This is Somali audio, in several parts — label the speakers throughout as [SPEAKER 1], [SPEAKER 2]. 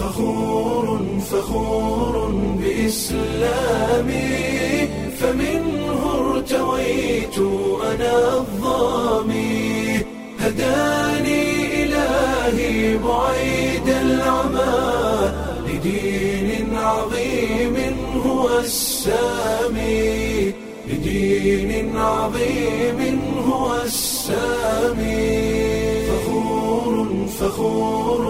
[SPEAKER 1] فخور فخور بإسلامي فمنه ارتويت أنا الظامي هداني إلهي بعيد العمى لدين عظيم هو السامي لدين عظيم هو السامي فخور فخور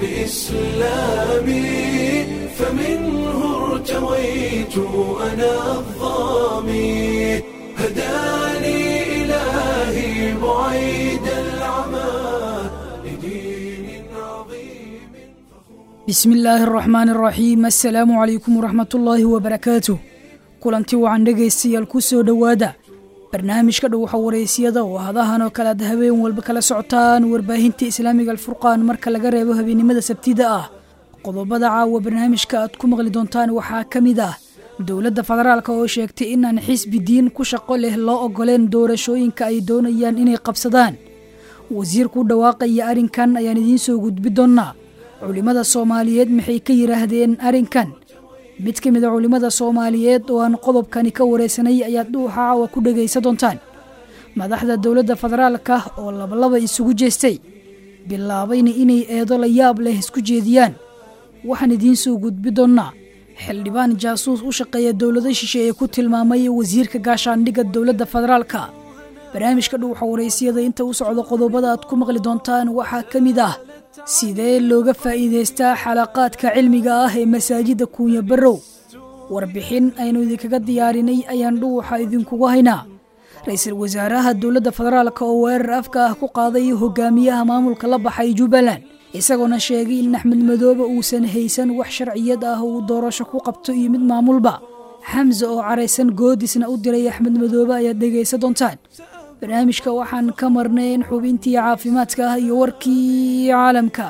[SPEAKER 1] بإسلامي فمنه ارتويت أنا الظامي هداني إلهي بعيد العمى لدين عظيم
[SPEAKER 2] bismi illaahi araxmaani araxiim assalaamu calaykum waraxmatullaahi wabarakaatuh kulanti wacan dhegaystayaal ku soo dhowaada barnaamijka dhowxa wareysiyada oo hadahan oo kale aad habeen walba kala socotaan warbaahinta islaamiga alfurqaan marka laga reebo habeennimada sabtida ah qodobada caawa barnaamijka aad ku maqli doontaan waxaa ka mid ah dowladda federaalk oo sheegtay inaan xisbi diin ku shaqo leh loo ogoleen doorashooyinka ay doonayaan inay qabsadaan wasiirku dhawaaqaya arrinkan ayaan idiin soo gudbi doonnaa culimmada soomaaliyeed maxay ka yidhaahdeen arrinkan mid ka mid a culimmada soomaaliyeed oo aan qodobkani ka wareysanay ayaad dhuuxa caawa ku dhegaysa doontaan madaxda dowladda federaalka oo labalaba isugu jeestay bilaabayna inay eedo la yaab leh isku jeediyaan waxaan idiin soo gudbi doonnaa xildhibaan jaasuus u shaqeeya dowlado shishe ee ku tilmaamay wasiirka gaashaandhigga dowladda federaalka barnaamijka dhuuxa wareysiyada inta u socdo qodobada aad ku maqli doontaan waxaa ka mid ah sidee looga faa'iidaystaa xalaqaadka cilmiga ah ee masaajidda kuunya barrow warbixin aynu idinkaga diyaarinay ayaan dhuuxa idinkugu haynaa ra-iisul wasaaraha dowladda federaalk oo weerar afka ah ku qaaday hogaamiyaha maamulka la baxay jubbaland isagoona sheegay in axmed madoobe uusan haysan wax sharciyad ah uu doorasho ku qabto iyo mid maamulba xamse oo caraysan goodisna u diray axmed madoobe ayaad dhegaysa doontaan barnaamijka waxaan ka marnayn xubintii caafimaadka ah iyo warkii caalamka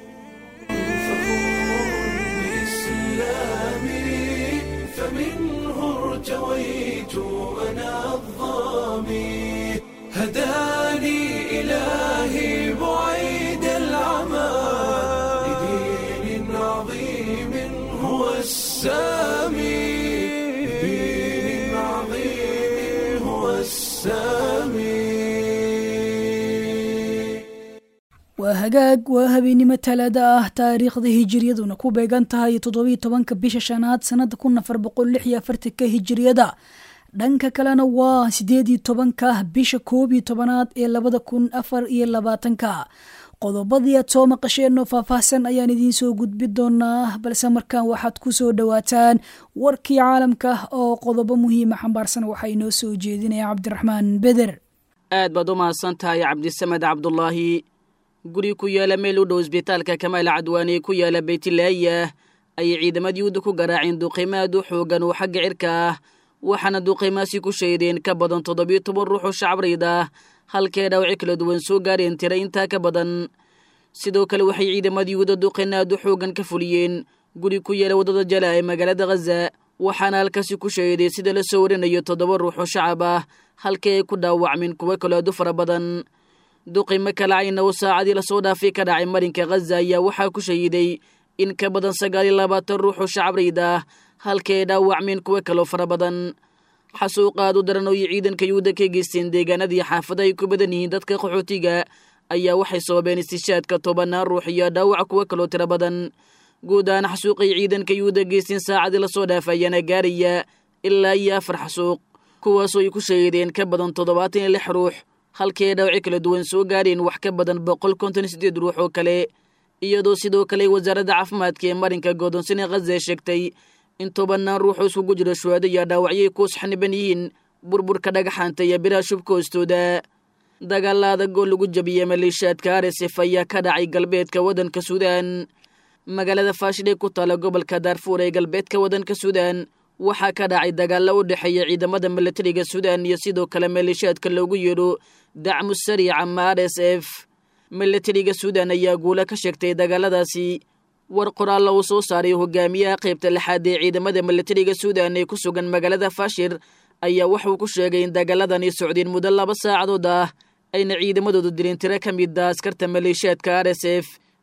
[SPEAKER 1] بإسلامي فمنه ارتويت أنا الظامي هداني إلهي بعيد العمى لدين عظيم هو السامي لدين عظيم هو السامي
[SPEAKER 2] waa hagaag waa habeennimo talaada ah taariikhda hijiriyaduna ku beegan tahay toddobiiy tobanka bisha shanaad sannada kun afar boqol lix iyo afartanka hijiriyada dhanka kalena waa sideed iyo tobanka bisha koob iyo tobanaad ee labada kun afar iyo labaatanka qodobadii aad soo maqasheen oo faahfaahsan ayaan idiin soo gudbi doonaa balse markaan waxaad ku soo dhowaataan warkii caalamka oo qodobo muhiima xambaarsan waxaa inoo soo jeedinaya cabdiraxmaan beder
[SPEAKER 3] aad baad u mahadsan tahay cabdisamed cabdulaahi guri ku yaala meel u dhow isbitaalka kamaal cadwaane ku yaala beytlaaya ayay ciidamadii yuhuudda ku garaaceen duqiimo aad u xoogan oo xagga cirka ah waxaana duqiimaasi ku shaydeen ka badan toddobiyo toban ruux oo shacabreyd ah halkee dhaawaci kala duwan soo gaareen tira intaa ka badan sidoo kale waxay ciidamadii yuhuudda duqin aad u xoogan ka fuliyeen guri ku yaala waddada jala ee magaalada khaza waxaana halkaasi ku shayday sida la soo warinayo toddoba ruux oo shacab ah halkii ay ku dhaawacmeen kuwo kaloo aad u fara badan duqimo kalacayna oo saacadii lasoo dhaafay ka dhacay marinka khaza ayaa waxaa ku shahiday in ka badan sagaal iyo labaatan ruux oo shacabreyd ah halkii ay dhaawacmeen kuwo kaloo fara badan xasuuqaad u daran oo iyo ciidanka yuhuudda ka geysteen deegaanadii xaafada ay ku badan yihiin dadka qaxootiga ayaa waxay sababeen istishaadka tobanaan ruux iyo dhaawac kuwo kaloo tiro badan guud ahaan xasuuqay ciidanka yuhuudda geysteen saacadii lasoo dhaafay ayaana gaaraya ilaa iyo afar xasuuq kuwaasoo ay ku shahiideen ka badan toddobaatan iyo lix ruux halkii ay dhaawaci kala duwan soo gaareen wax ka badan boqol konton iyo siddeed ruux oo kale iyadoo sidoo kale wasaaradda caafimaadka ee marinka godoonsane khaza sheegtay in tobannaan ruux oo iskugu jiro shuhaado iyo dhaawacyay kuus xaniban yihiin burburka dhagaxaanta iyo biraha shubka hoostooda dagaalla adag oo lagu jabiyey maleeshiyaadka aresef ayaa ka dhacay galbeedka waddanka suudaan magaalada faashil ee ku taala gobolka daarfuur ee galbeedka waddanka suudaan waxaa ka dhacay dagaallo u dhexeeya ciidamada milatariga suudaan iyo sidoo kale maleeshiyaadka loogu yeedho dacmu sariica ama r s f milatariga suudaan ayaa guula ka sheegtay dagaaladaasi war qoraalla uu soo saaray hogaamiyaha qaybta lixaad ee ciidamada milatariga suudaan ee ku sugan magaalada faashir ayaa wuxuu ku sheegay in dagaaladani socdeen muddo laba saacadood ah ayna ciidamadoodu dileen tiro ka mid a askarta maleeshiyaadka r s f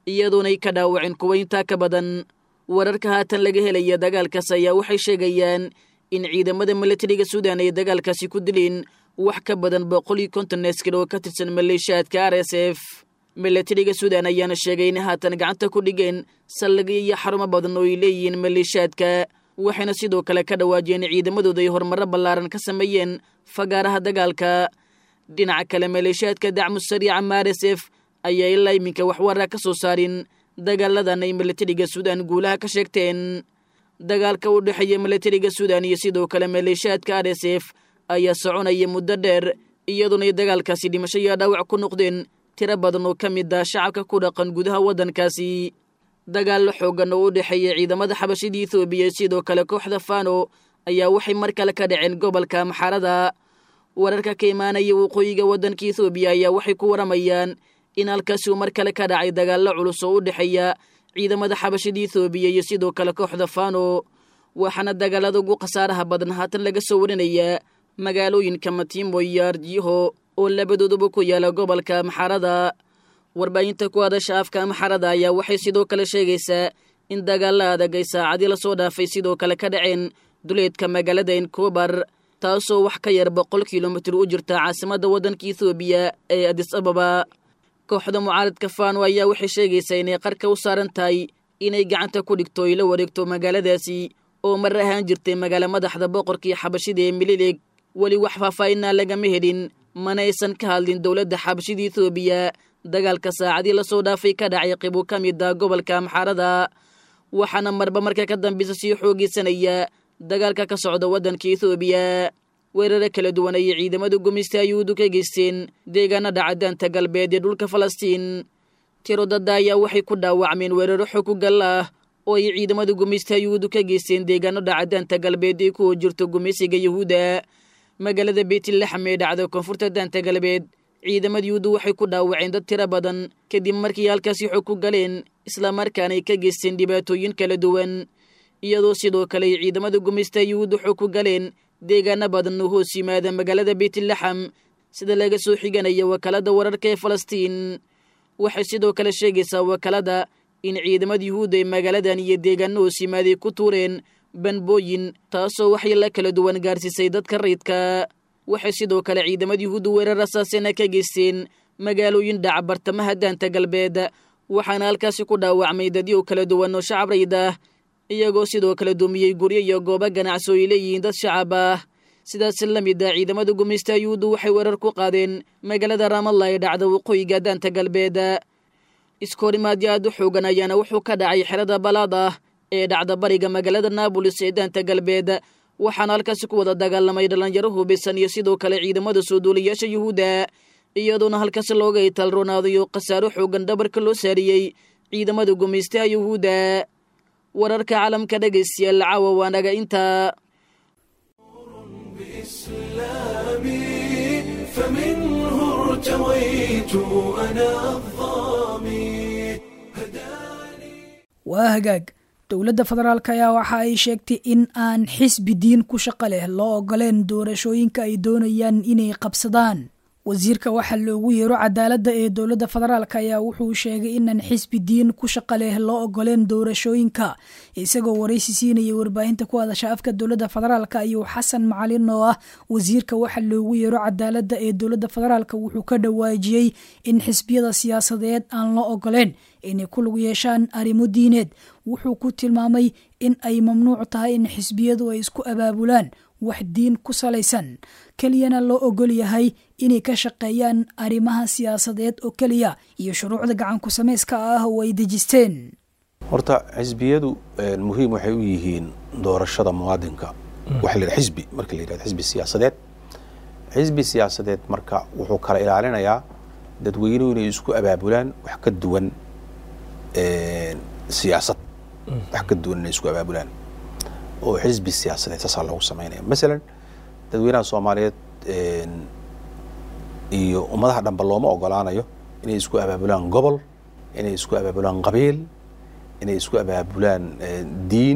[SPEAKER 3] iyadoonay ka dhaawacin kuwa intaa ka badan wararka haatan laga helaya dagaalkaas ayaa waxay sheegayaan in ciidamada milatariga suudan ay dagaalkaasi ku dileen wax ka badan boqol iyo konton askar oo ka tirsan maleeshiyaadka r s f milatariga suudan ayaana sheegay in haatan gacanta ku dhigeen saldhigyo iyo xarumo badan oo ay leeyihiin maleeshiyaadka waxayna sidoo kale ka dhawaajiyeen ciidamadooda ay horumaro ballaaran ka sameeyeen fagaaraha dagaalka dhinaca kale maleeshiyaadka dacmu sariica ma r s f ayaa ilaa iminka waxwaraa ka soo saarin dagaaladan ay milatariga suudan guulaha ka sheegteen dagaalka u dhexeeya milatariga suudan iyo sidoo kale maleeshiyaadka r s f ayaa soconaya muddo dheer iyadoona ay dagaalkaasi dhimasho iyo dhaawac ku noqdeen tiro badan oo ka mid ah shacabka ku dhaqan gudaha waddankaasi dagaallo xooggan oo u dhexeeya ciidamada xabashida ethoobiya sidoo kale kooxda fano ayaa waxay mar kale ka dhaceen gobolka maxarada wararka ka imaanaya waqooyiga waddanka ethoobiya ayaa waxay ku waramayaan in halkaasi uu mar kale ka dhacay dagaallo culus oo u dhexeeya ciidamada xabashida ethoobiya iyo sidoo kale kooxda fano waxaana dagaalada ugu khasaaraha badan haatan laga soo warinayaa magaalooyinka matiimo iyo arjiho oo labadooduba ku yaala gobolka maxarada warbaahinta ku hadasha afka maxarada ayaa waxay sidoo kale sheegaysaa in dagaalla adag ay saacadii lasoo dhaafay sidoo kale ka dhaceen duleedka magaalada enkobar taasoo wax ka yar boqol kilomitir u jirta caasimadda waddanka ethoobiya ee adis ababa kooxda mucaaradka fano ayaa waxay sheegaysaa inay qarka u saaran tahay inay gacanta ku dhigto ay la wareegto magaaladaasi oo mar ahaan jirtay magaalo madaxda boqorkii xabashida ee mililig weli wax faahfaahinaa lagama helin mana aysan ka hadlin dowladda xabashida ethoobiya dagaalka saacadii lasoo dhaafay ka dhacay qibu ka mid ah gobolka maxarada waxaana marba marka ka dambeysa sii xoogeysanaya dagaalka ka socda waddanka ethoobiya weeraro kala duwan ayay ciidamada gumeysta yuhuudu ka geysteen deegaanada cadaanta galbeed ee dhulka falastiin tiro dadda ayaa waxay ku dhaawacmeen weeraro xog ku gal ah oo ay ciidamada gumeysta yuhuudu ka geysteen deegaanada cadaanta galbeed ee ku jirto gumeysiga yuhuudda magaalada beytlaxam ee dhacda koonfurta daanta galbeed ciidamada yuhuuddu waxay ku dhaawaceen dad tiro badan kadib markii halkaasi xog ku galeen islamarkaana ay ka geysteen dhibaatooyin kala duwan iyadoo sidoo kale ay ciidamada gumeysta yuhuuddu xog ku galeen deegaano badan oo hoos yimaada magaalada beytlaxam sida laga soo xiganaya wakaalada wararka ee falastiin waxay sidoo kale sheegaysaa wakaalada in ciidamada yuhuudda ay magaaladan iyo deegaano hoos yimaaday ku tuureen banbooyin taasoo waxyeelo kala duwan gaarsiisay dadka rayidka waxay sidoo kale ciidamada yuhuudda weerar rasaasena ka geysteen magaalooyin dhaca bartamaha daanta galbeed waxaana halkaasi ku dhaawacmay dadyo kala duwan oo shacab rayid ah iyagoo sidoo kale dumiyey guryo iyo goobo ganacsi oo ay leeyihiin dad shacab ah sidaas la mid ah ciidamada gumeysta yuhuuddu waxay weerar ku qaadeen magaalada raamalla ee dhacda waqooyiga daanta galbeed iskoorimaadyo aad u xoogan ayaana wuxuu ka dhacay xerada balaad ah ee dhacda bariga magaalada naabolis ee daanta galbeed waxaana halkaasi ku wada dagaalamay dhallinyaro hubaysan iyo sidoo kale ciidamada soo duulayaasha yuhuudda iyadoona halkaasi looga italronaadayo khasaaro xoogan dhabarka loo saariyey ciidamada gumeystaha yuhuudda wararka caalamka dhegaystayaal caawa waanaga intaa
[SPEAKER 1] بإسلامي فمنه ارتويت أنا الظامي هداني
[SPEAKER 2] waa hagaag dowladda federaalk ayaa waxa ay sheegtay in aan xisbi diin ku shaqo leh loo ogoleen doorashooyinka ay doonayaan inay qabsadaan wasiirka waxaa loogu yeero cadaaladda ee dowladda federaalk ayaa wuxuu sheegay inaan xisbi diin ku shaqo leh loo ogoleen doorashooyinka isagoo waraysi siinaya warbaahinta ku hadasha afka dowladda federaalk ayuu xasan macalin oo ah wasiirka waxaa loogu yeero cadaaladda ee dowladda federaalk wuxuu ka dhawaajiyey in xisbiyada siyaasadeed aan loo ogoleen inay ku lug yeeshaan arrimo diineed wuxuu ku tilmaamay in ay mamnuuc tahay in xisbiyadu ay isku abaabulaan wax diin ku salaysan keliyana loo ogol yahay inay ka shaqeeyaan arrimaha siyaasadeed oo keliya iyo shuruucda gacanku samayska ah oo ay dejisteen
[SPEAKER 4] horta xisbiyadu muhiim waxay u yihiin doorashada muwaadinka waxa la yidhaha xisbi marka la yidhahdo xisbi siyaasadeed xisbi siyaasadeed marka wuxuu kala ilaalinayaa dadweynuhu inay isku abaabulaan wax ka duwan siyaasad wax ka duwan inay isku abaabulaan oo xisbi siyaasadeed saasaa loogu samaynaya masalan dadweynaha soomaaliyeed iyo ummadaha dhanba looma ogolaanayo inay isku abaabulaan gobol inay isku abaabulaan qabiil inay isku abaabulaan diin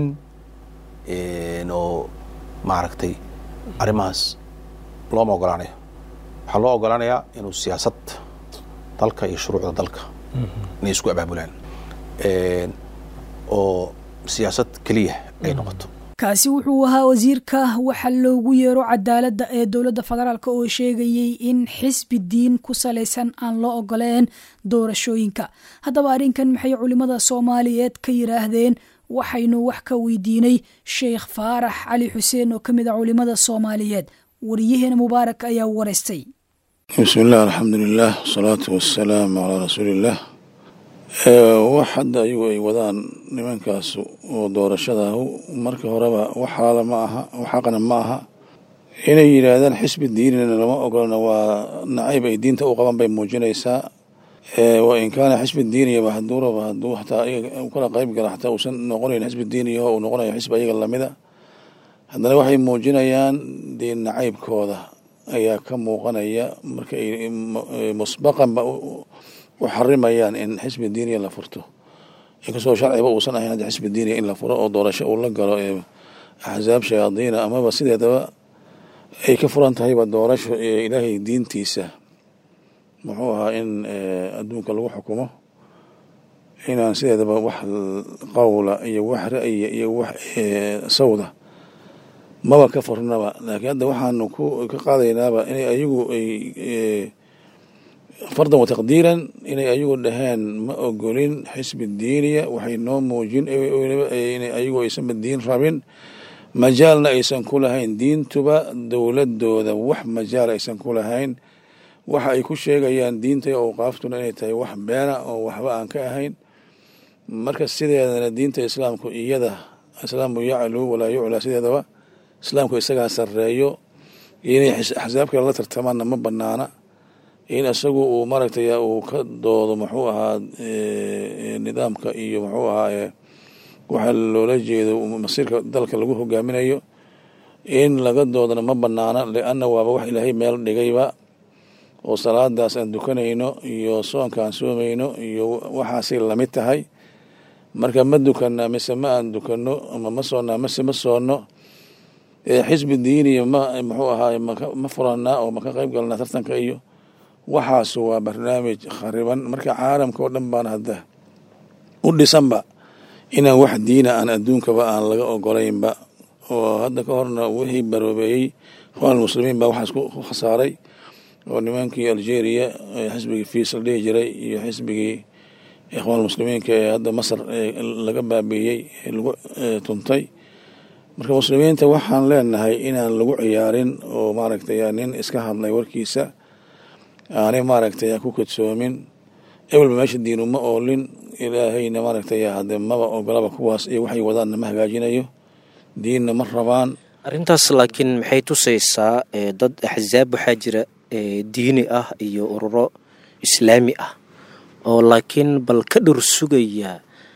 [SPEAKER 4] oo maaragtay arrimahaas looma ogolaanayo waxaa loo ogolaanayaa inuu siyaasad dalka iyo shuruucda dalka inay isku abaabulaan oo siyaasad keliya ay noqoto
[SPEAKER 2] kaasi wuxuu ahaa wasiirka waxa loogu yeero cadaaladda ee dowladda federaalk oo sheegayey in xisbi diin ku salaysan aan loo ogoleen doorashooyinka haddaba arrinkan maxay culimmada soomaaliyeed ka yidhaahdeen waxaynu wax ka weydiinay sheekh faarax cali xuseen oo ka mid a culimmada soomaaliyeed wariyaheena mubaarak ayaa waraystay
[SPEAKER 5] bismi illah alxamdulilah wasalaatu wasalaamu calaa rasuuliillah wax hadda ayagu ay wadaan nimankaas oo doorashada marka horeba wax xalaala ma aha wax xaqna ma aha inay yidhaahdaan xisbi diinina lama ogolana waa nacayb ay diinta u qaban bay muujinaysaa wa in kaana xisbi diiniyaba haduuraba haduu hataa ayaga kala qayb gala xataa uusan noqonayn xisbi diiniyaho uu noqonayo xisbi ayaga lamida haddana waxay muujinayaan diin nacaybkooda ayaa ka muuqanaya marka ay musbaqanba u xarimayaan in xisbi diiniya la furto inkastoo sharciba uusan ahayn hadda xisbi diiniya in la furo oo doorasho uu la galo ee axsaab shayaadiina amaba sideedaba ay ka furan tahayba doorasho ee ilaahay diintiisa muxuu ahaa in adduunka lagu xukumo inaan sideedaba wax qowla iyo wax ra'ya iyo wax sawda maba ka furnaba laakiin hadda waxaanu ku ka qaadaynaaba inay ayagu ay fardan wa taqdiiran inay ayagu dhaheen ma ogolin xisbi diiniya waxay noo muujin inay ayagu aysanba diin rabin majaalna aysan ku lahayn diintuba dowladooda wax majaal aysan ku lahayn waxa ay ku sheegayaan diinta awqaaftuna inay tahay wax beena oo waxba aan ka ahayn marka sideedana diinta islaamku iyada islaamu yaclu walaa yuclaa sideedaba islaamku isagaa sarreeyo inay axsaab kale la tartamaanna ma banaana in isagu uu maaragtay uu ka doodo muxuu ahaa nidaamka iyo muxuu ahaa waxa loola jeedo masiirka dalka lagu hogaaminayo in laga doodana ma banaana lianna waaba wax ilaahay meel dhigayba oo salaadaas aan dukanayno iyo soonka aan soomayno iyo waxaasay lamid tahay marka ma dukanaa mise ma aan dukanno ama ma soonnaa mise ma soonno xisbi diiniya ma muxuu ahaay ma furanaa oo maka qayb galnaa tartanka iyo waxaas waa barnaamij khariban marka caalamka oo dhan baan hadda u dhisanba inaan wax diina aan adduunkaba aan laga ogolaynba oo hadda ka horna wixii baroobeeyey ikhwaan muslimiin baa waxaas ku khasaaray oo nimankii algeria xisbigii fiis la dhihi jiray iyo xisbigii ikhwaan muslimiinka ee hadda masar laga baabiiyey ee lagu tuntay marka muslimiinta waxaan leenahay inaan lagu ciyaarin oo maaragtay nin iska hadlay warkiisa aanay maaragtay ku kadsoomin ebelba meesha diinu ma oolin ilaahayna maaragtay hade maba ogolaba kuwaas iyo waxay wadaanna ma hagaajinayo diinna ma rabaan
[SPEAKER 6] arrintaas laakiin maxay tusaysaa dad axsaab waxaa jira diini ah iyo ururo islaami ah oo laakiin bal ka dhor sugaya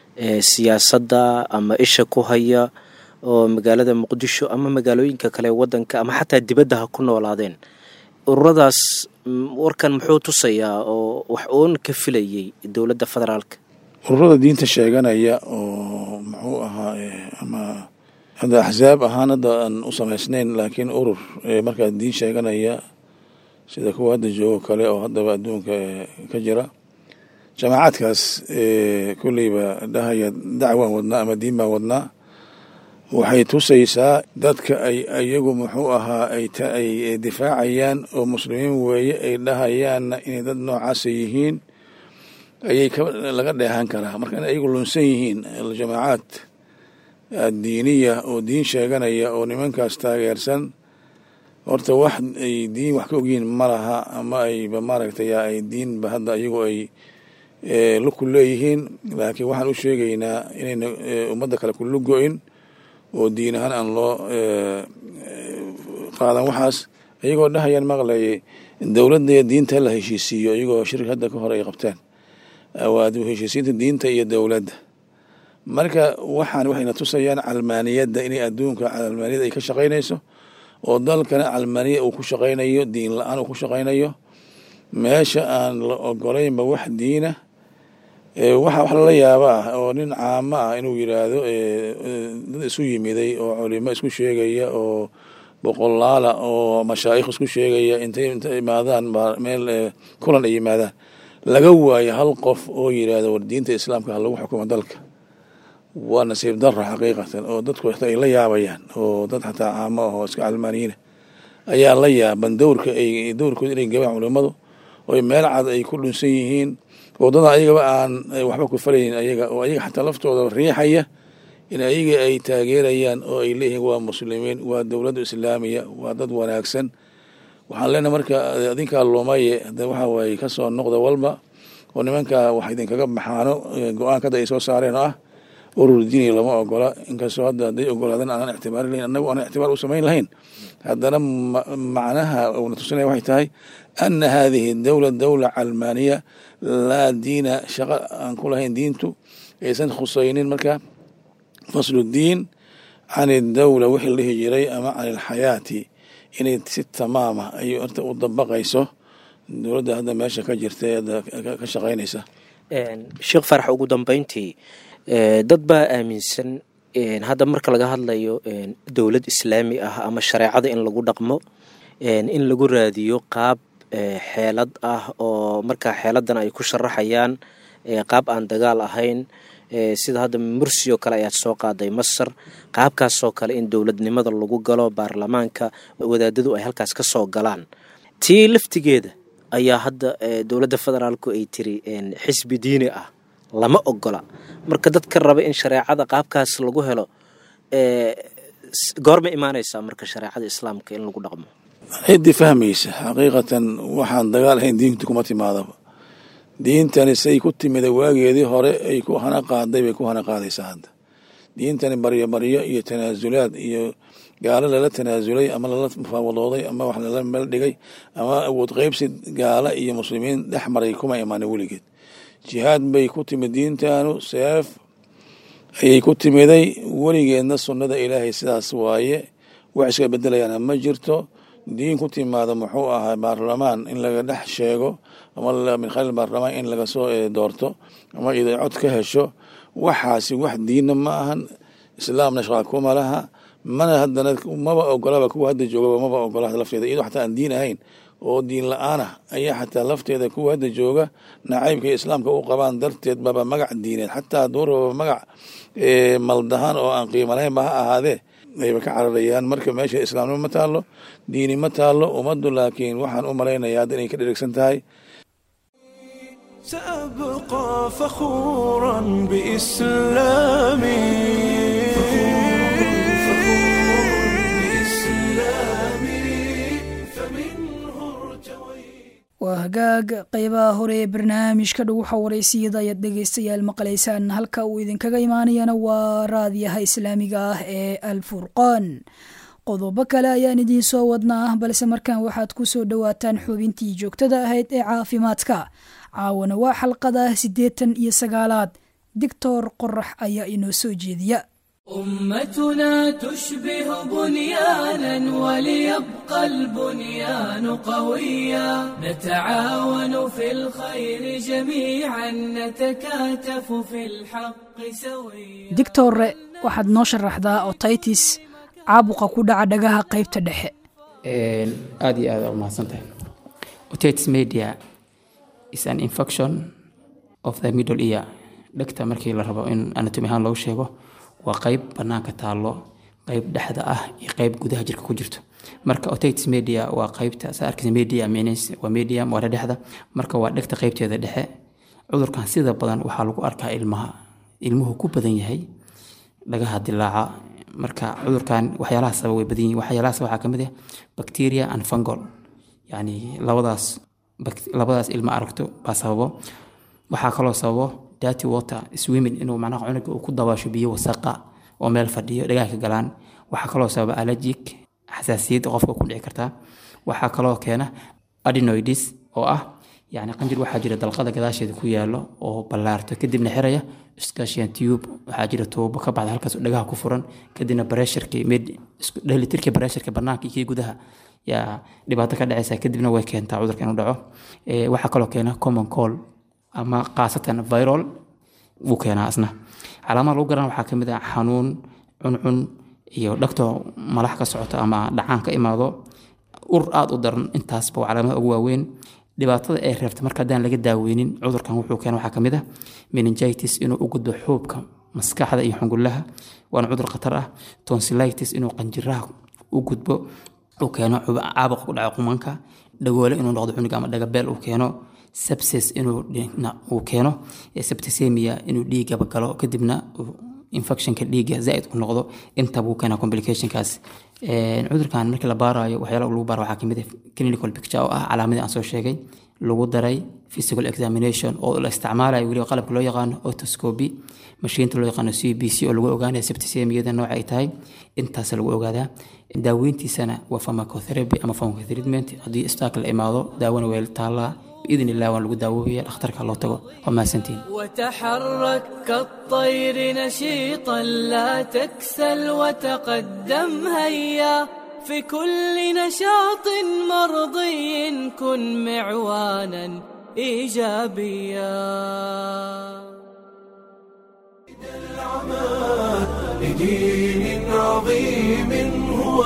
[SPEAKER 6] siyaasadda ama isha ku haya oo magaalada muqdisho ama magaalooyinka kale wadanka ama xataa dibadda ha ku noolaadeen ururadaas warkan muxuu tusayaa oo wax uun ka filayay dowladda federaalka
[SPEAKER 5] ururada diinta sheeganaya oo muxuu ahaa ama hadda axsaab ahaan hadda aan u samaysnayn laakiin urur markaa diin sheeganaya sida kuwa hadda joogo kale oo haddaba adduunka ka jira jamaacaadkaas kolleyba dhahaya dacwaan wadnaa ama diin baan wadnaa waxay tusaysaa dadka ay iyagu muxuu ahaa ay difaacayaan oo muslimiin weeye ay dhahayaanna inay dad noocaasa yihiin ayay laga dheehan karaa marka in ayagu lunsan yihiin jamaacaad diiniya oo diin sheeganaya oo nimankaas taageersan horta wax ay diin wax ka ogyihiin ma laha ama ayba maaragtay ay diinba hadda iyagu ay luku leeyihiin laakiin waxaan u sheegaynaa inayna ummadda kale ku lugo-in oo diin ahaan aan loo qaadan waxaas iyagoo dhahayaan maqlayay dowladda diinta la heshiisiiyo iyagoo shirki hadda ka hore ay qabteen waa heshiisiinta diinta iyo dowladda marka waxaan waxayna tusayaan calmaaniyadda inay adduunka calmaaniyada ay ka shaqaynayso oo dalkana calmaaniya uu ku shaqaynayo diin la-aan uu ku shaqaynayo meesha aan la ogolaynba wax diina waxa wax lala yaaba ah oo nin caamo ah inuu yidhaahdo dad isu yimiday oo culimo isku sheegaya oo boqolaala oo mashaayikh isku sheegaya intay inta imaadaan meel kulan ay yimaadaan laga waayo hal qof oo yidhaahdo war diinta islaamka ha lagu xukumo dalka waa nasiib dara xaqiiqatan oo dadku xataa ay la yaabayaan oo dad xataa caamo ah oo iska calmaaniyiina ayaa la yaaban dowrka ay dowrkooda inay gabaan culimmadu oo meel cad ay ku dhunsan yihiin wadada ayagaba aan waxba ku falaynin ayaga oo ayaga xataa laftooda riixaya in ayaga ay taageerayaan oo ay leeyihiin waa muslimiin waa dowladda islaamiya waa dad wanaagsan waxaan leenahay marka adinkaa lumaye hade waxa waaye kasoo noqda walba oo nimanka wax idinkaga baxaano go-aanka hadda ay soo saareen oo ah urur diini lama ogola inkastoo hadda hadday ogolaadan aanan ictibaari lahayn annagu aanan ictibaar u samayn lahayn haddana macnaha uuna tusinaya waxay tahay ana hadihi dowla dowla calmaaniya laa diina shaqo aan ku lahayn diintu aysan khusaynin marka faslu diin can idowla wixii la dhihi jiray ama can ilxayaati inay si tamaama ay horta u dabaqayso dowladda hadda meesha ka jirta ee hadda ka shaqaynaysa
[SPEAKER 6] sheekh farax ugu dambeyntii dad baa aaminsan hadda marka laga hadlayo dowlad islaami ah ama shareecada in lagu dhaqmo in lagu raadiyo qaab xeelad ah oo markaa xeeladan ay ku sharaxayaan qaab aan dagaal ahayn sida hadda mursi oo kale ayaad soo qaaday masar qaabkaasoo kale in dowladnimada lagu galo baarlamaanka wadaadadu ay halkaas ka soo galaan tii laftigeeda ayaa hadda dowladda federaalku ay tiri xisbi diini ah lama ogola marka dadka raba in shareecada qaabkaas lagu helo goorma imaanaysaa marka shareecada islaamka in lagu dhaqmo
[SPEAKER 5] ciddii fahmaysa xaqiiqatan waxaan dagaal ahayn diintu kuma timaadaba diintani say ku timida waageedii hore ay ku hana qaaday bay ku hana qaadaysaa hadda diintani baryo baryo iyo tanaasulaad iyo gaalo lala tanaasulay ama lala mufaawadooday ama wax lala meel dhigay ama awood qeybsi gaala iyo muslimiin dhex maray kuma imaana weligeed jihaad bay ku timid diintanu seef ayay ku timiday weligeedna sunnada ilaahay sidaas waaye wax iska bedelayaana ma jirto diin ku timaada muxuu ahaa baarlamaan in laga dhex sheego ama min khaliil baarlamaan in laga soo doorto ama iday cod ka hesho waxaasi wax diinna ma ahan islaamna shaqaa kuma laha mana haddana maba ogolaba kuwa hadda joogaba maba ogola lafteeda iyadoo xataa aan diin ahayn oo diin la-aan ah ayaa xataa lafteeda kuwa hadda jooga nacaybkay islaamka u qabaan darteed baba magac diineed xataa duuraba magac maldahaan oo aan qiimo lahaynba ha ahaadee ayba ka cararayaan marka meesha islaamnimo ma taalo diini ma taalo ummaddu laakiin waxaan u malaynayaa hadda inay ka dherigsan tahay
[SPEAKER 1] سأبقى فخورا بإسلامي
[SPEAKER 2] waa hagaag qeybaha hore ee barnaamijka dhuguxa waraysiyada ayaad dhegeystayaal maqlaysaan halka uu idinkaga imaanayana waa raadiyaha islaamiga ah ee al furqaan qodobo kale ayaan idiin soo wadnaa balse markaan waxaad ku soo dhowaataan xubintii joogtada ahayd ee caafimaadka caawana waa xalqada siddeetan iyo sagaalaad dictor qorax ayaa inoo soo jeediya
[SPEAKER 7] أمتنا تشبه بنيانا وليبقى البنيان قويا نتعاون في الخير جميعا نتكاتف في الحق سويا
[SPEAKER 2] dictore waxaad noo sharaxdaa otitis caabuqa ku dhaca dhagaha qaybta dhexe
[SPEAKER 8] aad iyo aad umahadsan tahay otitis media is an infection of the middle ear dhegta markii la rabo in anatomy ahaan loogu sheego waa qeyb banaanka taallo qeyb dhexda ah iyo qeyb gudaha jirka ku jirto marka otitis media waa qeybta saa arkaysa media means waa medium waa dhexda marka waa dhegta qeybteeda dhexe cudurkan sida badan waxaa lagu arkaa ilmaha ilmuhu ku badan yahay dhagaha dilaaca marka cudurkan waxyaalaha sabab way badan yihiin waxyaalahaas waxaa kamid ah bacteria and fungal yani labadaas labadaas ilma aragto baa sababo waxaa kaloo sababo dirty water swimming inuu macnaha cunuga uu ku dabaasho biyo wasaqa oo meel fadhiyo dhagaha ka galaan waxaa kaloo sababa allergic xasaasiyad qofka ku dhici kartaa waxaa kaloo keena adenoids oo ah yani qanjir waxaa jira dalqada gadaasheeda ku yaalo oo ballaarto kadibna xiraya scasian tube waxaa jira tuubo ka baxda halkaas oo dhagaha ku furan kadibna bareesharkii dheelitirkii bareesharka banaanka iyo kii gudaha yaa dhibaato ka dhacaysa kadibna way keentaa cudurka inuu dhaco waxaa kaloo keena common call ama khaasatan viral wuu keenaa isna calaamada lagu garan waxaa kamid ah xanuun cuncun iyo dhagto malax ka socoto ama dhacaan ka imaado ur aada u daran intaasba waa calaamada ugu waaweyn dhibaatada ay reebta marka haddaan laga daaweynin cudurkan wuxuu keena waxaa kamid ah meningitis inuu u gudbo xuubka maskaxda iyo xungullaha waana cudur khatar ah tonsillitis inuu qanjiraha u gudbo uu keeno caabuq ku dhaco qumanka dhagoole inuu noqdo cunug ama dhagabeel uu keeno sepsis inuu uu keeno septicemia inuu dhiigaba galo kadibna infectionka dhiigga zaaid u noqdo inta buu keenaa complicationkaas cudurkan markii la baarayo waxyaala lagu baaro waxaa kamid ah clinical picture oo ah calaamadii aan soo sheegay lagu daray physical examination oo la isticmaalayo weliba qalabka loo yaqaano otoscopy mashiinta loo yaqaano c b c oo lagu ogaanayo septicemiyada nooca ay tahay intaas lagu ogaadaa daaweyntiisana waa pharmacotherapy ama pharmacotreatment haddii istaak la imaado daawona way taallaa باذن الله waan lagu daawooya dhakhtarka loo tago waa mahadsantiin
[SPEAKER 7] وتحرك كالطير نشيطا لا تكسل وتقدم هيا في كل نشاط مرضي كن معوانا ايجابيا
[SPEAKER 1] لدين عظيم هو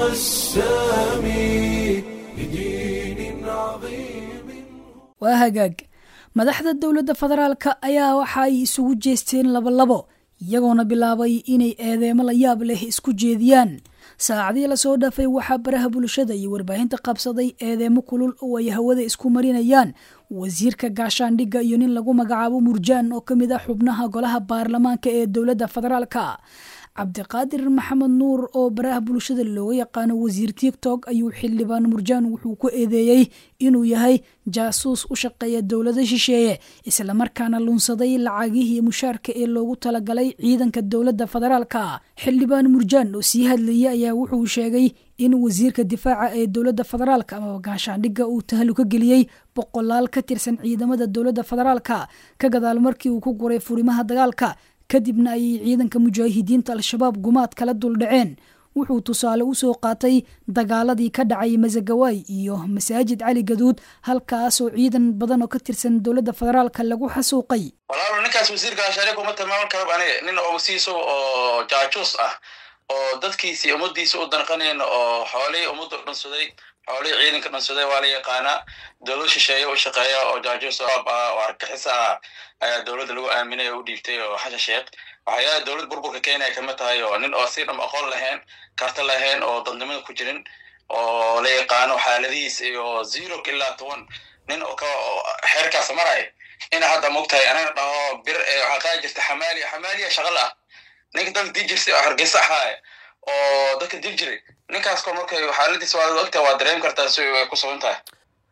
[SPEAKER 1] السامي لدين عظيم
[SPEAKER 2] waa hagaag madaxda dowladda federaalka ayaa waxa ay isugu jeesteen labolabo iyagoona bilaabay inay eedeemo la yaab leh isku jeediyaan saacadii lasoo dhaafay waxaa baraha bulshada iyo warbaahinta qabsaday eedeemo kulul oo ay hawada isku marinayaan wasiirka gaashaandhigga iyo nin lagu magacaabo murjaan oo ka mid ah xubnaha golaha baarlamaanka ee dowladda federaalka cabdiqaadir maxamed nuur oo baraha bulshada looga yaqaano wasiir tiktok ayuu xildhibaan murjaan wuxuu ku eedeeyey inuu yahay jaasuus u shaqeeya dowlada shisheeye islamarkaana lunsaday lacagihii mushaarka ee loogu talagalay ciidanka dowladda federaalka xildhibaan murjaan oo sii hadlayay ayaa wuxuu sheegay in wasiirka difaaca ee dowladda federaalka amaba gaashaandhigga uu tahluka geliyey boqolaal ka tirsan ciidamada dowladda federaalka ka gadaal markii uu ku guray furimaha dagaalka kadibna ayay ciidanka mujaahidiinta al-shabaab gumaad kala duldhaceen wuxuu tusaale usoo qaatay dagaaladii ka dhacay masagawaay iyo masaajid cali gaduud halkaasoo ciidan badan oo ka tirsan dowladda federaalka lagu xasuuqay
[SPEAKER 9] walaalo ninkaas wasiir gaashaandhig kuma tilmaaman karo aniga nin oo wasiiso oo jaajuus ah oo dadkiisii ummadiisa u danqanayn oo xoolihii ummaddu dhansaday xoolihii ciidanka dhansaday waa la yaqaanaa dowlad shisheeye u shaqeeya oo jaajuus ah oo argixis ah ayaa dowladda lagu aaminay oo u dhiibtay oo xasha sheekh waxyaala dowlad burburka kenya kama tahay oo nin oo si dham aqoon lahayn karta lahayn oo dadnimada ku jirin oo la yaqaano xaaladihiis iyo zero ilaa toban nin oo ka xeerkaas maraya ina hadda mogtahay anana dhaho bir waxaa qaadi jirta xamaaliya xamaaliya shaqal ah ninka dadka dil jirtay oo hargeysa ahaaye oo dadka dil jiray ninkaas ko markay xaaladiis waa ogtahay waa dareem kartaa si ay ku sugan tahay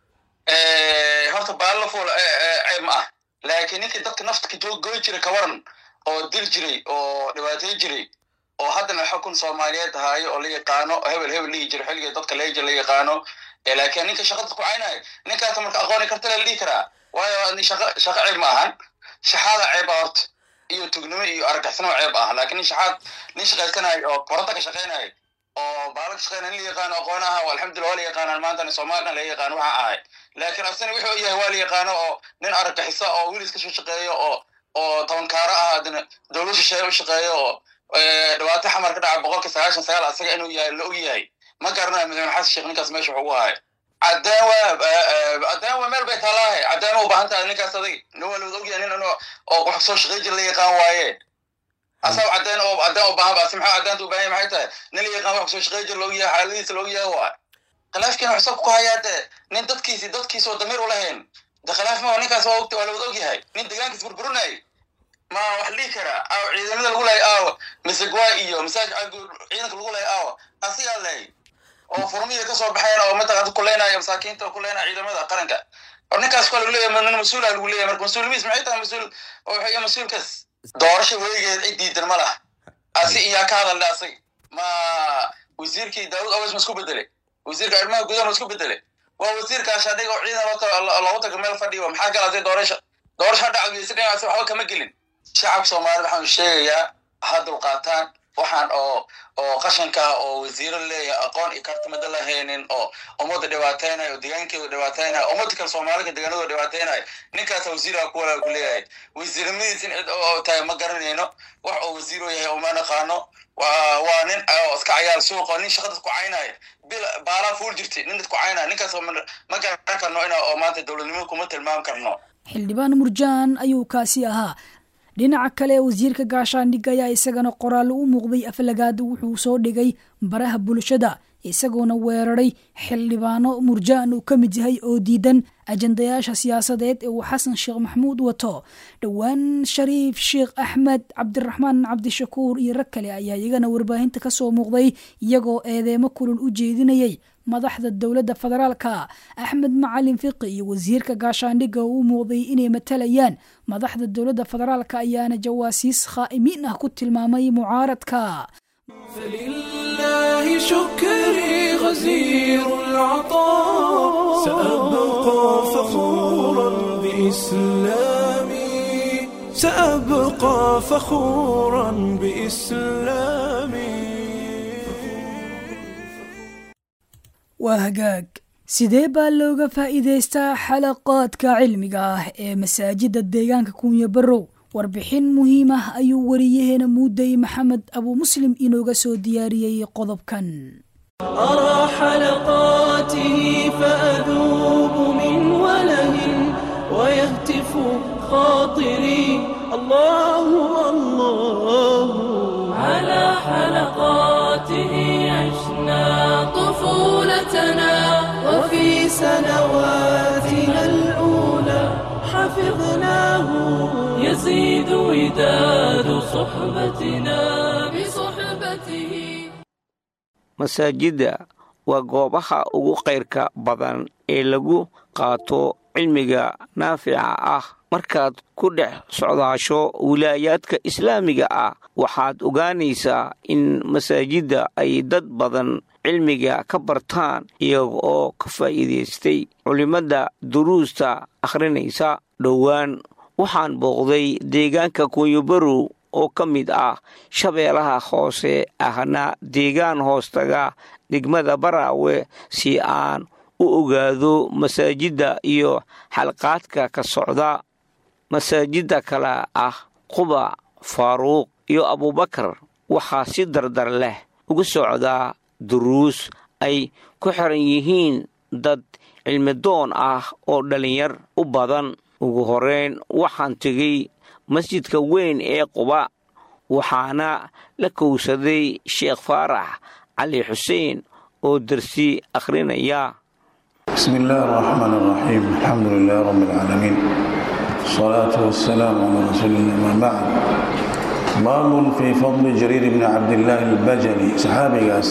[SPEAKER 9] horta baallo fuul ceeb ma ah laakiin ninkii dadka nafta ka joog goy jiray kawaran oo dil jiray oo dhibaatay jiray oo haddana xukun soomaaliyeed ahaayo oo la yaqaano hebel hebel lihi jiro xilliga dadka leeja la yaqaano laakiin ninka shaqada ku caynayo ninkaas marka aqooni karta la dhihi karaa waayo shaqa shaqa ceeb ma ahan shaxaada ceeb ah horta iyo tugnimo iyo argixisnimo ceeb ah laakiin nin shaxaad nin shaqaysanayo oo koronta ka shaqaynayo oo baala ka shaqeynaya nin la yaqaano aqoonaha alxamdulillah waa la yaqaanaan maantana soomaalina laga yaqaano waxa ahay laakiin asina wuxuu yahay waa la yaqaano oo nin argixisa oo wilis ka soo shaqeeyo oo oo tobankaaro ah adina dowlad shisheeye u shaqeeyo oo dhibaato xamar ka dhaca boqolka sagaashan sagaal asaga inuu yahay la og yahay ma garanayo madaxweyne xasan sheekh ninkaas meesha wuxuu u ahay cadaan waa cadaan waa meel bay taallaahe cadaan u baahan tahay ninkaas adag nin waa lawada ogyahay nin inuu oo wax soo shaqey jira la yaqaan waaye asaab cadaan oo cadaan u baahan baasi maxaa cadaanta u baahan yahay maxay tahay nin la yaqaan wax soo shaqey jira la og yahay xaaladiisa la og yahay waa khilaafkiina wax soo ku hayaa dee nin dadkiisi dadkiisa oo damiir u lahayn de khilaaf ma ninkaas waa ogta waa lawada og yahay nin deegaankiis burburinay ma wax dhihi karaa aaw ciidamada lagu lahay aaw misegwa iyo masaaj ciidanka lagu lahay aaw asigaa lahay oo furmihii kasoo baxeen oo mataqaanta kuleynaya masaakiinta oo kuleynaya ciidamada qaranka or ninkaas kuwa lagu leeyahay nin mas-uula lagu leeyahay marka mas-uulimiis maxay tahay mas-uul oo wuxuu yahay mas-uulkaas doorasho weligeed cid diidan ma laha asi iyaa ka hadalda asag ma wasiirkii daawud awas ma isku bedelay wasiirka arrimaha gudaha ma isku bedelay waa wasiirka ashadhiga oo ciidan loogu taga meel fadhiyo maxaa galatay doorasha doorasho dhacdiyeysa dhinacaasi waxba kama gelin shacabka soomaalida waxaan sheegayaa ha dulqaataan waxaan oo oo qashanka ah oo wasiiro leeyahay aqoon iyo kartimada lahaynin oo ummadda dhibaateynayo oo deegaankeedu dhibaateynayo ummadda kale soomaalida deegaanadooda dhibaateynayo ninkaas wasiiraha ku walaa ku leeyahay wasiiramadiis in cid oo tahay ma garanayno wax oo wasiiro yahay oo ma naqaano waa waa nin oo iska cayaar suuqa nin shaqadas ku caynaya bil baalaa fuul jirtay nin dad ku caynaya ninkaas ma garan karno ina oo maanta dowladnimada kuma tilmaam karno
[SPEAKER 2] xildhibaan murjaan ayuu kaasi ahaa dhinaca kale wasiirka gaashaandhig ayaa isagana qoraallo u muuqday aflagaad wuxuu soo dhigay baraha bulshada isagoona weeraray xildhibaano murjaan uu ka mid yahay oo diidan ajandayaasha siyaasadeed ee uu xasan sheekh maxamuud wato dhowaan shariif sheekh axmed cabdiraxmaan cabdishakuur iyo rag kale ayaa iyagana warbaahinta ka soo muuqday iyagoo eedeemo kulul u jeedinayay madaxda dowladda federaalka axmed macalin fiqi iyo wasiirka gaashaandhigga oo u muuqday inay matalayaan madaxda dowladda federaalka ayaana jawaasiis khaa'imiin ah ku tilmaamay mucaaradka
[SPEAKER 1] فلله شكري غزير العطاء سأبقى فخورا بإسلامي سأبقى فخورا بإسلامي
[SPEAKER 2] waa hagaag sidee baa looga faa'iidaystaa xalaqaadka cilmiga ah ee masaajidda deegaanka kunya barow warbixin muhiim ah ayuu wariyaheena muuday maxamed abuu muslim inooga soo diyaariyey qodobkan
[SPEAKER 1] أرى حلقاته فأذوب من وله ويهتف خاطري الله الله
[SPEAKER 7] على حلقاته عشنا طفولتنا
[SPEAKER 1] وفي سنواتنا الأولى حفظناه
[SPEAKER 7] يزيد وداد صحبتنا بصحبته
[SPEAKER 10] masaajidda waa goobaha ugu kayrka badan ee lagu qaato cilmiga naafica ah markaad ku dhex socdaasho wilaayaadka islaamiga ah waxaad ogaanaysaa in masaajidda ay dad badan cilmiga ka bartaan iyaga oo ka faa'iidaystay culimmadda duruusta akhrinaysa dhowaan waxaan booqday deegaanka kunyobarow oo ka mid ah shabeelaha hoose ahna deegaan hoostaga degmada baraawe si aan u ogaado masaajidda iyo xalqaadka ka socda masaajidda kale ah quba faaruuq iyo abuubakar waxaa si dardar leh ugu socdaa duruus ay ku xiran yihiin dad cilmidoon ah oo dhallinyar u badan ugu horeyn waxaan tegey masjidka weyn ee quba waxaana la kowsaday sheekh faarax cali xuseen oo dersi akhrinaya
[SPEAKER 5] بسم الله الرحمن الرحيم الحمد لله رب العالمين الصلاة والسلام على رسول الله ما بعد باب في فضل جرير بن عبد الله البجلي صحابي قاس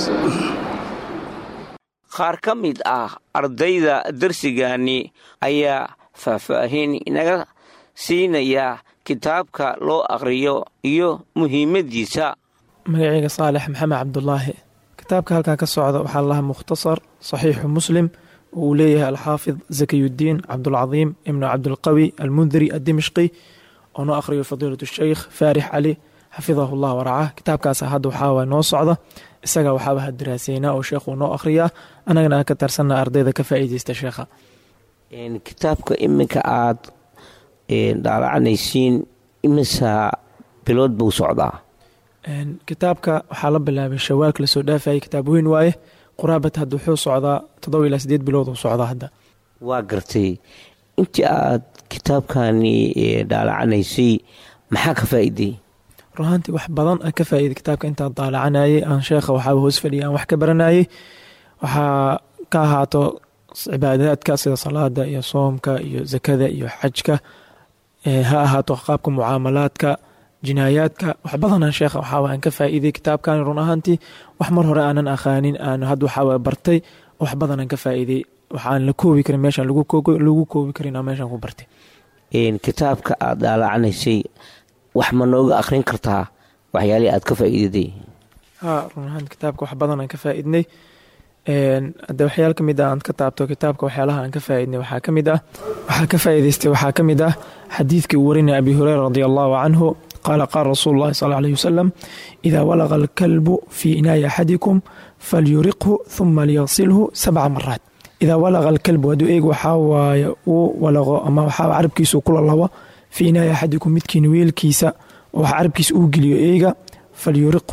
[SPEAKER 10] qaar ka mid ah ardayda dersigani ayaa faahfaahin inaga siinaya kitaabka loo akhriyo iyo muhiimaddiisa
[SPEAKER 11] magacayga saalex maxamed cabdulaahi kitaabka halkan ka socda waxaa lahaa mukhtasar saxiixu muslim oo uu leeyahay alxaafid zakiyudiin cabdulcadiim ibnu cabdulqawi almundiri addimishqi oo noo akhriyo fadiilat sheykh faarix cali xafidahu llah waracah kitaabkaas hadda waxaa noo socda isaga waxaaba hadiraaseynaa oo sheekhu noo akhriyaa annagana aan ka tarsanna ardayda ka faa'iideysta sheekha
[SPEAKER 10] kitaabka iminka aad dhaalacanaysiin imisa bilood buu socdaa
[SPEAKER 11] kitaabka waxaa la bilaabay shawaalka lasoo dhaafayay kitaab weyn waaye quraabat hadda wuxuu socdaa toddoba ilaa sideed bilood uu socdaa hadda
[SPEAKER 10] waa gartay intii aad kitaabkani dhaalacanaysay maxaa ka faa'iiday
[SPEAKER 11] runaantii wax badan aan ka faa'iiday kitaabka intaan daalacanayay aan sheekha waxaaba hoos fadhiya aan wax ka baranayay waxaa ka ahaato cibaadaadka sida salaada iyo soomka iyo zakada iyo xajka ha ahaato qaabka mucaamalaadka jinaayaadka wax badanaan sheekha waxaa aan ka faa'iiday kitaabkan run ahaantii wax mar hore aanan aqaanin aan hadda waxaa bartay wax badanaan ka faa'iiday waxaan la koobi karin meeshaan lagu koobi karin aan meeshaan ku bartay
[SPEAKER 10] kitaabka aad dhaalacanaysay wax ma nooga akhrin kartaa waxyaalihii aad ka faa'iidaday
[SPEAKER 11] ha run ahaan kitaabka wax badan aan ka faa'iidnay hadde waxyaal ka mid ah aan ka taabto kitaabka waxyaalaha aan ka faa'iidnay waxaa ka mid ah waxaa ka faa'iidaystay waxaa ka mid ah xadiidkii uu warinaya abi hureyra radi allahu canhu qaala qaala rasuulu llahi sal alayh wasalam idaa walaqa alkalbu fii inaayi axadikum falyuriqhu huma liyasilhu sabca maraat idaa walaqa alkalbu hadduu eeg waxaa waaye uu walaqo ama waxaa carabkiisu kula labo fii inaayi axadikum midkiina weelkiisa oo wax carabkiisa uu geliyo eega falyuriqhu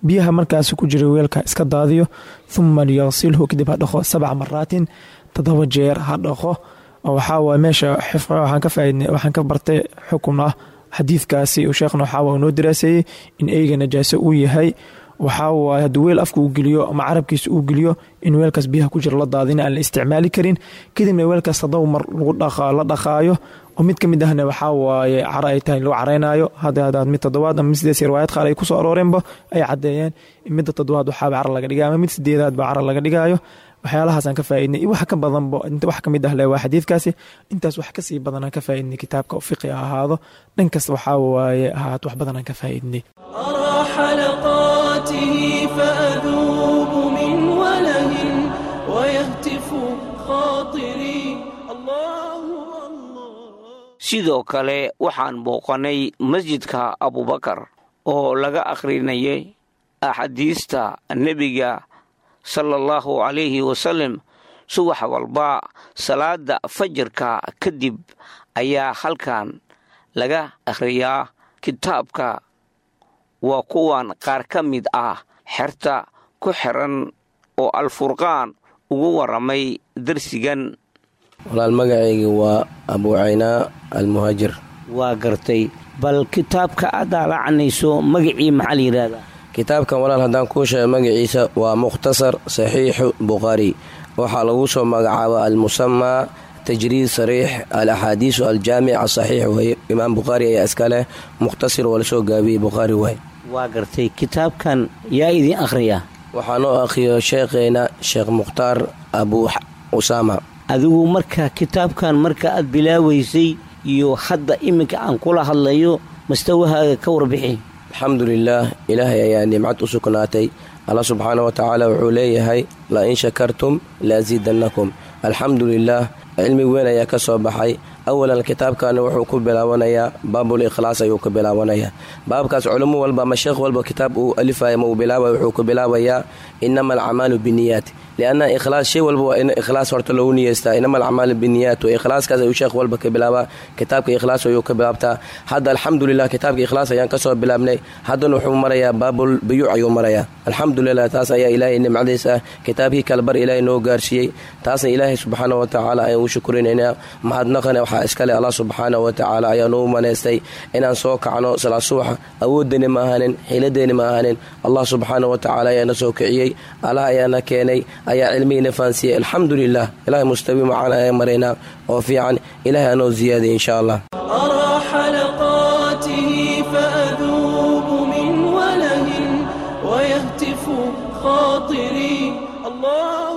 [SPEAKER 11] biyaha markaas ku jira weelka iska daadiyo thuma liyaqsilhu kadib ha dhaqo sabca maraatin toddoba jeer ha dhaqo waxaa waay meesha xifqa waxaan ka faaidnay waxaan ka bartay xukun ah xadiidkaasi uu sheekhna waxaa waa noo daraaseeyey in eyga najaaso uu yahay waxaa waaye hadduu weel afka uu geliyo ama carabkiisa uu geliyo in weelkaas biyaha ku jira la daadina aan la isticmaali karin kadibna weelkaas haddaba mar la dhaqaayo oo mid ka mid ahna waxaa waaye caro ay tahay lagu caraynayo hadda mid toddobaad ama mid sidees riwaayad qaar ay kusoo arooreenba ay caddeeyeen in midda toddobaad waxaaba caro laga dhigayo ama mid sideedaad ba caro laga dhigayo waxyaalahaasaan ka faaidnay iyo wax ka badanba wax ka mid ah le waa xadiidkaasi intaas wax kasii badanaan ka faaidnay kitaabka fiqi ha ahaado dhan kasta waxaa waaye ahaat wax badanaan ka faaidnay
[SPEAKER 1] أرى حلقاته فأذوب من وله ويهتف خاطري الله
[SPEAKER 10] sidoo kale waxaan booqanay masjidka abubakar oo laga akhrinayay axaadiista nebiga sala allahu calayhi wasalam subax walba salaada fajarka kadib ayaa halkan laga akhriyaa kitaabka waa kuwan qaar ka mid ah xerta ku xiran oo alfurqaan ugu waramay darsigan
[SPEAKER 12] walaal magacayga waa abuucaynaa almuhaajir
[SPEAKER 10] waa gartay bal kitaabka aad daalacanayso magacii maxaa la yidhaahdaa
[SPEAKER 12] kitaabkan walaal haddaan kuu sheego magaciisa waa mukhtasar saxiixu bukhaari waxaa lagu soo magacaaba almusamaa tajriid sariix al axaadiisu aljaamic asaxiix weye imaam bukhaari ayaa iska leh mukhtasir waa lasoo gaabiyey bukhaari waay
[SPEAKER 10] waa gartay kitaabkan yaa idiin akhriya
[SPEAKER 12] waxaa noo akhriyo sheekheena sheekh mukhtaar abuu usaama
[SPEAKER 10] adigu marka kitaabkan marka aad bilaaweysay iyo hadda iminka aan kula hadlayo mastawahaaga ka warbixi
[SPEAKER 12] alxamdulilaah ilaahay ayaa nimcad u sugnaatay alla subxaana wa tacaala wuxuu leeyahay la in shakartum laasiidannakum alxamdulilaah cilmi weyn ayaa ka soo baxay awalan kitaabkani wuxuu ku bilaabanayaa baabul ikhlaas ayuu ku bilaabanayaa baabkaas culummo walba ama sheekh walba kitaab uu alifaya ma uu bilaabay wuxuu ku bilaabayaa inama alcamaalu biniyaat lianna ikhlaas shay walba waa in ikhlaas horta loogu niyeystaa inama alcamaalu biniyaat wa ikhlaaskaas ayuu sheekh walba ka bilaabaa kitaabka ikhlaas ayuu ka bilaabtaa hadda alxamdulilah kitaabka ikhlaas ayaan kasoo bilaabnay haddana wuxuu marayaa baabul biyuuc ayuu marayaa alxamdulilah taas ayaa ilaahay nimcadiisa ah kitaabkii kalbar ilaahay noo gaarsiiyey taasna ilaahay subxaana wa tacaala ayaan u shukurinaynaa mahadnaqana waxaa iskale allah subxaana wa tacaala ayaa noo manaystay inaan soo kacno salaad subaxa awooddeeni ma ahanin xiiladeeni ma ahanin allah subxaana wa tacaala ayaana soo kiciyey allah ayaana keenay ayaa cilmihiina fahansiiyey alxamdulilah ilahay mustawi macana ayaan maraynaa oo fiican ilahay anoo ziyaadiya insha allah
[SPEAKER 1] أرى حلقاته فأذوب من وله ويهتف خاطري الله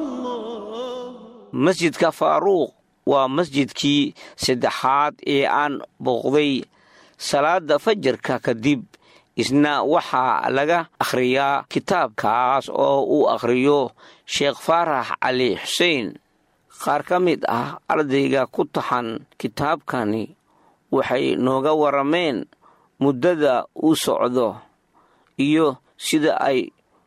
[SPEAKER 1] الله
[SPEAKER 10] masjidka faaruuq waa masjidkii saddexaad ee aan booqday salaada fajarka kadib isna waxaa laga akhriyaa kitaabkaas oo uu akhriyo sheekh faarax cali xuseen qaar ka mid ah ardayga ku taxan kitaabkani waxay nooga warameen muddada uu socdo iyo sida ay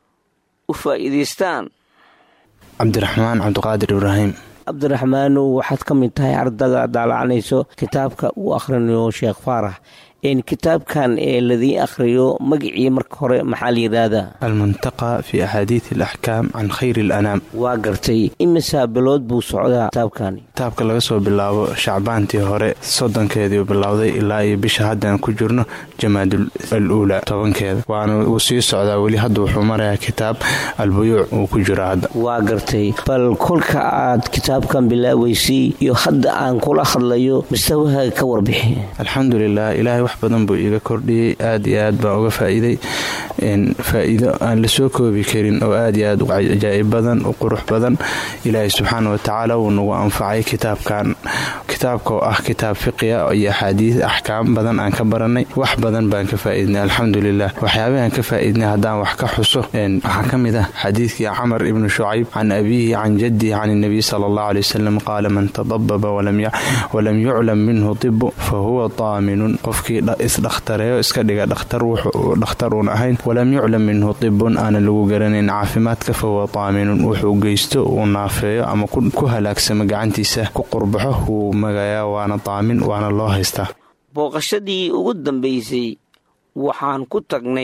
[SPEAKER 10] u faa'iidaystaan
[SPEAKER 13] cabdiraxmaan cabdiqaadir ibraahim
[SPEAKER 10] cabdiraxmaanow waxaad ka mid tahay ardada daalacanayso kitaabka uu akhrinayo sheekh faarax kitaabkan ee ladii akhriyo magacii marka hore maxaa la yidhaahdaa
[SPEAKER 13] almuntaqa fi axaadiid alaxkaam can khayri alanaam
[SPEAKER 10] waa gartay imisaa bilood buu socdaa kitaabkani
[SPEAKER 13] kitaabka laga soo bilaabo shacbaantii hore soddonkeediiu bilowday ilaa iyo bisha haddaan ku jirno jamaadul al uula tobankeeda waana uu sii socdaa weli hadda wuxuu marayaa kitaab albuyuuc uu ku jiro hadda
[SPEAKER 10] waa gartay bal kolka aad kitaabkan bilaaweysay iyo hadda aan kula hadlayo mustawahaaga ka warbixi
[SPEAKER 13] alxamdulilah ilaahay wax badan buu iiga kordhiyey aad iyo aad baan uga faa'iiday faa'iido aan la soo koobi karin oo aad iyo aad u cajaa'ib badan u qurux badan ilaahay subxaana wa tacaala wuu nagu anfacay kitaabkan kitaabka oo ah kitaab fiqiya iyo axaadiis axkaam badan aan ka baranay wax badan baan ka faa'iidnay alxamdulilah waxyaabahaan ka faa'iidnay haddaan wax ka xuso waxaa ka mid ah xadiidkii camar ibnu shucayb can abiihi can jaddihi can nabiy sala allahu aley wasalam qaala man tadababa walam yuclam minhu tibu fa huwa daaminun qofkii isdhakhtareeyo iska dhiga dhakhtar dhakhtar uun ahayn walam yuclam minhu tibun aanan lagu garanayn caafimaadka fa huwa daaminun wuxuu geysto uu naafeeyo ama ku halaagsamo gacantiisa ku qurbaxo wuu magayaa waana daamin waana loo haystaa
[SPEAKER 10] booqashadii ugu dambaysay waxaan ku tagnay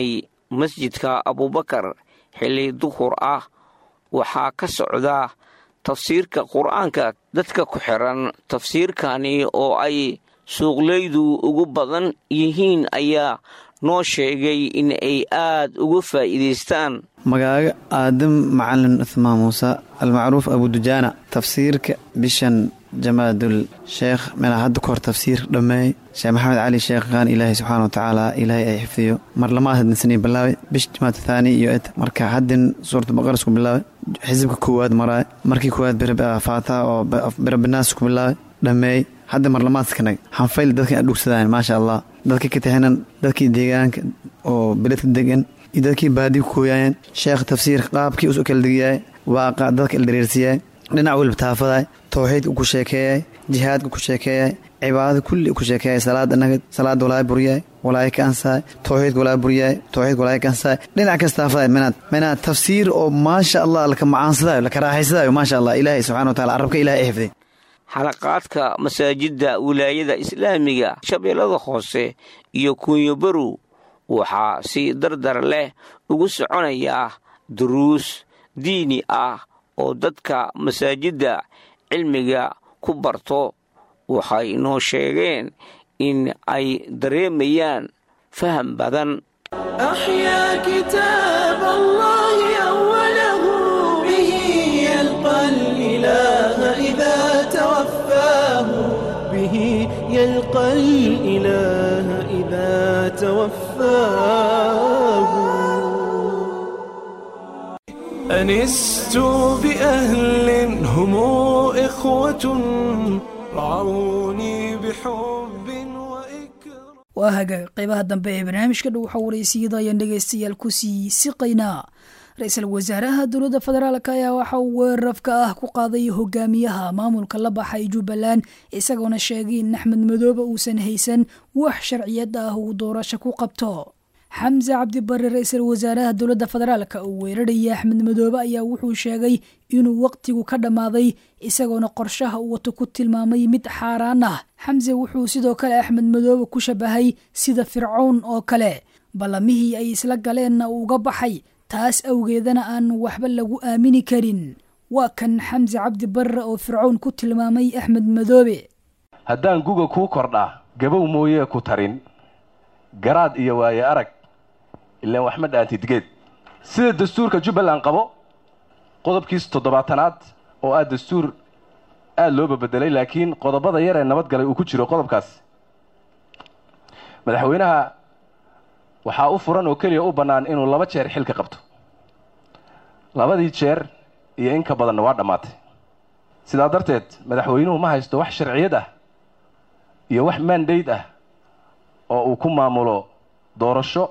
[SPEAKER 10] masjidka abubakar xilli duhur ah waxaa ka socda tafsiirka qur-aanka dadka ku xiran tafsiirkani oo ay suuqleydu ugu badan yihiin ayaa noo sheegay in ay aad uga faa'iidaystaan
[SPEAKER 14] magaaga aadam macalin uthmaan muuse almacruuf abudujaana tafsiirka bishan jamaadul sheekh meelaa hadda ka hor tafsiir dhammeey sheekh maxamed cali sheekh qaan ilaahay subxaana wa tacaala ilaahay ay xifdiyo mar lamaad hadinsanay bilaabay bish jamaad thaani iyo et marka haddin suuratu baqara isku bilaabay xisibka koowaad maraay markii koowaad faataha oo birabinaas ku bilaabay dhammeey hadda marlamaadka nag hanfayl dadka dhugsadaan maasha allah dadka ka tahanan dadkii deegaanka oo beledka degan iyo dadkii baadi ku kooyaayeen sheekh tafsiirka qaabkii usu kala degiyaay waaqa dadka ildareersiyaay dhinac weliba taafaday towxiidka ku sheekeeyay jihaadka ku sheekeeyay cibaadada kulli ku sheekeeyay salaada nagad salaada walaa buryaay walaayo ka ansaay towxiidka walaa buryaay towxiidka walaayo ka ansaay dhinac kas taafaday minaad minaad tafsiir oo maasha allah laka macaansadayo laka raaxaysadayo maasha allah ilaahay subxana wa tacala carabka ilahay ay xifday
[SPEAKER 10] xalaqaadka masaajidda wilaayada islaamiga shabeellada hoose iyo kunyobarow waxaa si dardar leh ugu soconayaa duruus diini ah oo dadka masaajidda cilmiga ku barto waxay noo sheegeen in ay dareemayaan faham badan
[SPEAKER 1] أحيا كتاب الله أوله به يلقى الإله إذا توفاه به يلقى الإله إذا توفاه أنست بأهل هم إخوة رعوني بحب
[SPEAKER 2] waa hagaag qaybaha dambe ee barnaamijka dhow waxa waraysiyada ayaan dhegaystayaal ku sii siqaynaa ra-iisul wasaaraha dowladda federaalk ayaa waxa uu weerarafka ah ku qaaday hogaamiyaha maamulka la baxay jubbaland isagoona sheegay in axmed madoobe uusan haysan wax sharciyad ah uu doorasho ku qabto xamse cabdibare ra-iisul wasaaraha dowladda federaalk uu weeraraya axmed madoobe ayaa wuxuu sheegay inuu waqtigu ka dhammaaday isagoona qorshaha uu wato ku tilmaamay mid xaaraan ah xamse wuxuu sidoo kale axmed madoobe ku shabahay sida fircown oo kale ballamihii ay isla galeenna uu uga baxay taas awgeedana aan waxba lagu aamini karin waa kan xamse cabdi barre oo fircown ku tilmaamay axmed madoobe
[SPEAKER 15] haddaan guga kuu kordhaa gabow mooyee ku tarin garaad iyo waaye arag ilaan wax ma dhaantidgeed sida dastuurka jubbaland qabo qodobkiis toddobaatanaad oo ah dastuur aada loo babedelay laakiin qodobada yar ee nabadgalay uu ku jiro qodobkaas madaxweynaha waxaa u furan oo keliya u bannaan inuu laba jeer xilka qabto labadii jeer iyo in ka badanna waa dhammaatay sidaa darteed madaxweynuhu ma haysto wax sharciyad ah iyo wax mandate ah oo uu ku maamulo doorasho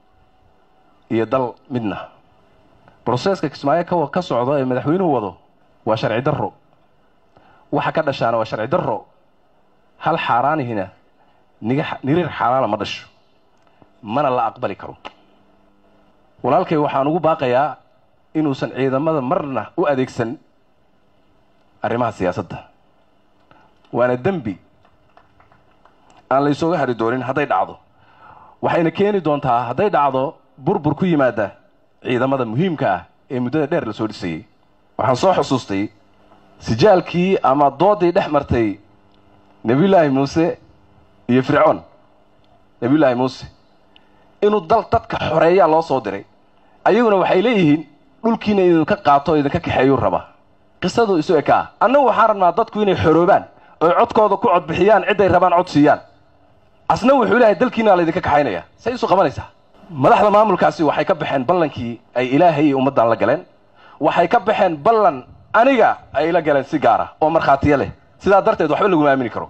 [SPEAKER 15] iyo dal midna broseeska kismaayo ka ka socdo ee madaxweynuhu wado waa sharci darro waxa ka dhashaana waa sharci darro hal xaaraanihina niga niriir xaaraana ma dhasho mana la aqbali karo walaalkay waxaan ugu baaqayaa inuusan ciidamada marna u adeegsan arrimaha siyaasadda waana dembi aan la isooga hari doonin hadday dhacdo waxayna keeni doontaa hadday dhacdo burbur ku yimaada ciidamada muhiimka ah ee muddada dheer la soo dhisayey waxaan soo xusuustay sijaalkii ama doodii dhex martay nebiyullaahi muuse iyo fircoon nebiyullaahi muuse inuu dal dadka xoreeyaa loo soo diray ayaguna waxay leeyihiin dhulkiina idinka qaato o idinka kaxeeyuu rabaa qisadu isu ekaa annagu waxaan rabnaa dadku inay xoroobaan oy codkooda ku codbixiyaan cidday rabaan cod siiyaan asna wuxuu leeyahay dalkiina laydinka kaxaynaya say isu qabanaysaa madaxda maamulkaasi waxay ka baxeen ballankii ay ilaahay iyo ummaddan la galeen waxay ka baxeen ballan aniga ay la galeen si gaara oo markhaatiyo leh sidaa darteed waxba laguma aamini karo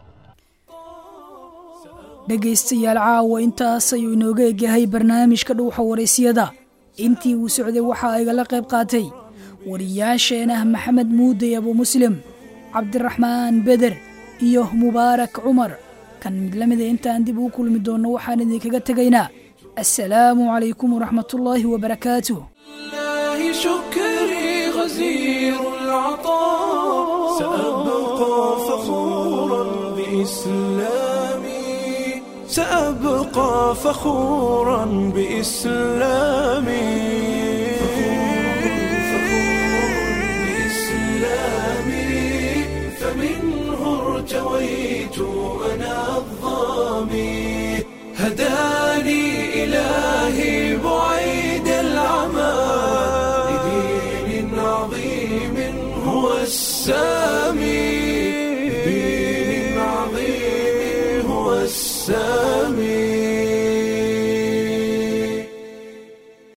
[SPEAKER 2] dhegaystayaal caawa intaas ayuu inooga egyahay barnaamijka dhuuxa waraysyada intii uu socday waxaa igala qayb qaatay wariyaasheenah maxamed muuday abu muslim cabdiraxmaan beder iyo mubaarak cumar kan mid la mida intaan dib ugu kulmi doonno waxaan idinkaga tegaynaa assalaamu calaykum waraxmatullaahi wabarakaatuh
[SPEAKER 1] الله شكري غزير العطاء سأبقى فخورا بإسلامي سأبقى فخورا بإسلامي بإسلامي فمنه ارتويت أنا الظامي هداني إلهي بعيد العمى لدين عظيم هو السامي